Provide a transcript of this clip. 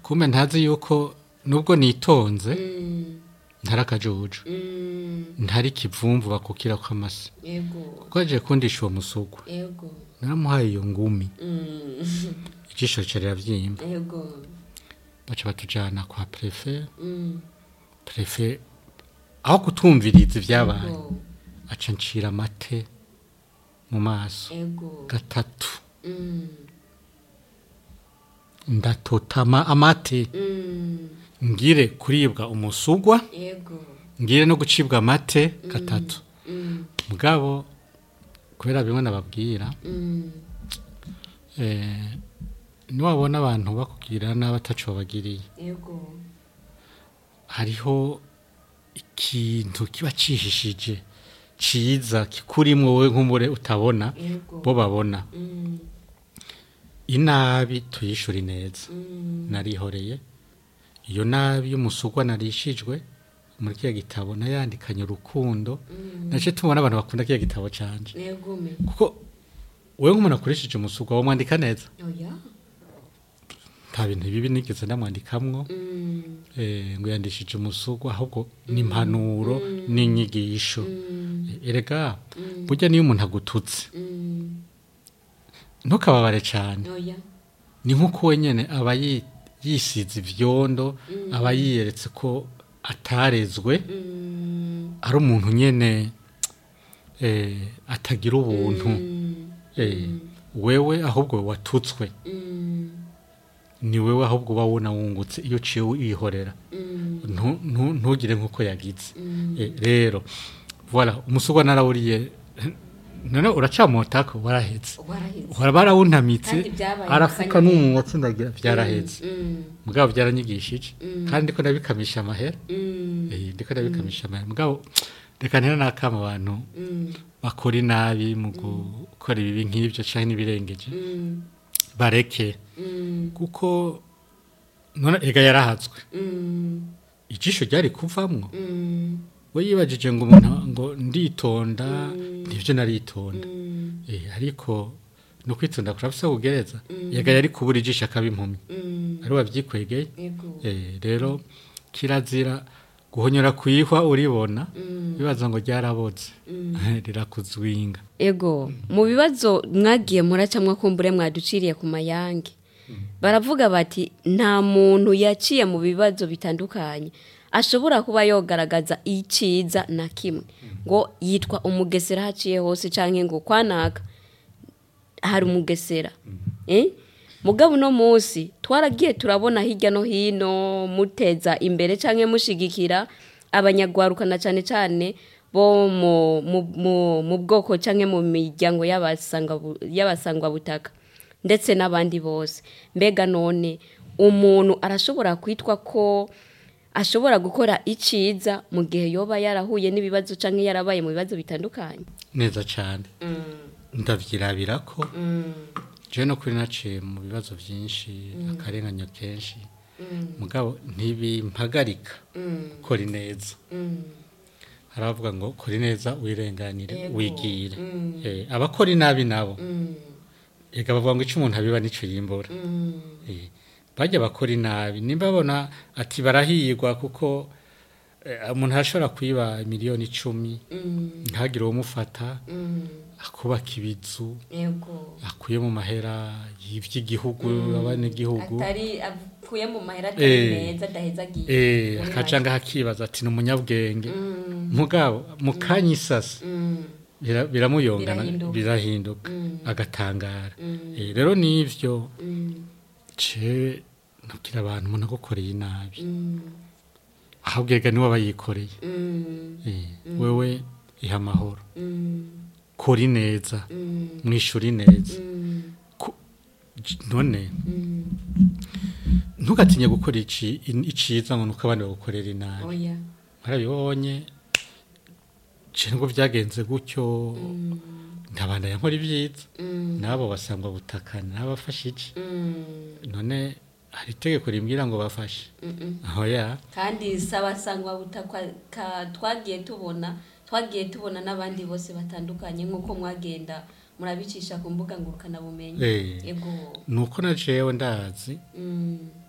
kumbe ntazi yuko nubwo nitonze Mm, ntari akajuju mm, ntari ikivumvu bakukira kw'amase yego kuko yaje kundisha uwo musugwa yego naramuhaye iyo ngumi Mm, ijisho rica riravyimba yego baca batujana kwa prefe Mm, prefe aho kutumviriza ivyabaye yego aca ncira amate mu maso yego gatatu Mm, ndatotama amate mm, ngire kuribwa umusugwa yego ngire no gucibwa amate gatatu Mm, mugabo kubera bimwe nababwira mm, eh, niwabona abantu bakubwira nabi ataco babagiriye yego hariho ikintu kiba cihishije ciza kikurimwo wowe nk'umure utabona yego bo babona Mm, inabi tuyishura ineza mm, narihoreye iyo nabi y'umusugwa narishijwe muri kiya gitabo nayandikanye urukundo mm, nace tubona abantu bakunda kiya gitabo canje yego me kuko wewe nk'umuntu akoresheje umusugwa wamwandika neza oya nta bintu bibi nigeze ndamwandikamwo Mm, eh, ngo yandishije umusugwa ahubwo n'impanuro n'inyigisho mm, erega mm, burya niyo umuntu agututse mm, ntukababare cyane oya ni nk'uko wenyine aba yi- yisize ivyondo aba yiyeretse ko atarezwe Mm, ari umuntu nyene eh, atagira ubuntu mm, eh, wewe ahubwo watutswe mm, ni wewe ahubwo uba wuna wungutse iyo uciye wihorera mm, Ntu- ntu- ntugire nk'uko yagize mm, Eh, rero voilà umusugwa narawuriye none uracamotako warahetse waraheze uhora barawuntamitse Kandi byabaye arafuka akanyabugabo. n'umunwa atsindagira byarahetse Mm, mugabo byaranyigishije Mm. kandi ndiko ndabikamisha amahera mm, Eh, ndiko ndabikamisha amahera mugabo reka ntera n'akama abantu mm, bakora inabi mu gukora ibibi nk'ibyo canke n'ibirengeje mm, bareke mm, kuko none ega yarahatswe mm, ijisho ryari kuvamwo mm, we yibajije ngo umuntu ngo nditonda nivyo naritonda mm, eh ariko no kwitonda kurafise kugereza yega yari kubura ijisho akaba impumyi mm, ari wavyikwegeye yego eh rero kirazira guhonyora kwihwa uribona Mm. bibaza ngo ryaraboze rirakuzwinga ego mu bibazo mwagiye muracamwa kumbure mwaduciriye ku mayange baravuga bati nta muntu yaciye mu bibazo bitandukanye ashobora kuba yogaragaza iciza na kimwe ngo yitwa umugesera haciye hose cyangwa ngo kwanaka hari umugesera eh? mugabo uno munsi twaragiye turabona hirya no hino muteza imbere cyangwa mushigikira abanyagwaruka na cyane cyane bo mu, mu, mu, mu bwoko cyangwa mu miryango y'abasanga- y'abasangwabutaka ndetse n'abandi bose mbega none umuntu arashobora kwitwa ko ashobora gukora iciza mu gihe yoba yarahuye n'ibibazo cyangwa yarabaye mu bibazo bitandukanye neza cyane ndavyirabira ko je no kuri naciye mu bibazo byinshi akarenganyo kenshi mugabo ntibimpagarika kora neza haravuga ngo kora neza wirenganire Yego. wigire Eh, abakora inabi nabo ega bavuga ngo icyo umuntu abiba nicyo yimbura Eh, bajya bakora inabi nimba babona ati barahirwa kuko eh, umuntu arashobora kwiba miliyoni icumi ntagire uwumufata akubaka ibizu yego akuye mu mahera y'iby'igihugu abanyagihugu atari avuye mu mahera Eh. atari meza adaheza agiye eh Muri akaca ngaho akibaza ati ni umunyabwenge mugabo mu kanya isasa Mm, bira- biramuyongana Birahinduka. birahinduka Mm. agatangara Mm. Eh, rero nivyo mm, ce nabwira abantu umuntu agukoreye inabi mm, ahubwo ega niwe aba yikoreye mm, Eh, wewe iha amahoro mm, kora ineza mm, mwishura ineza mm, Ku- j- none mm. ntugatinye gukora ici- in- iciza ngo nuko abandi bagukorera inabi oya warabibonye je ngo vyagenze gutyo ntabandanya nkora ibyiza Mm, nabo basangwa butakana n'abafashije mm, none hari itegeko rimbwira ngo bafashe mm, mm. oya kandi sabasangwa butakwa ka- twagiye tubona twagiye tubona n'abandi bose batandukanye nk'uko mwagenda murabicisha ku mbuga ngurukanabumenyi Eh. yego nuko na jewe ndazi Mm,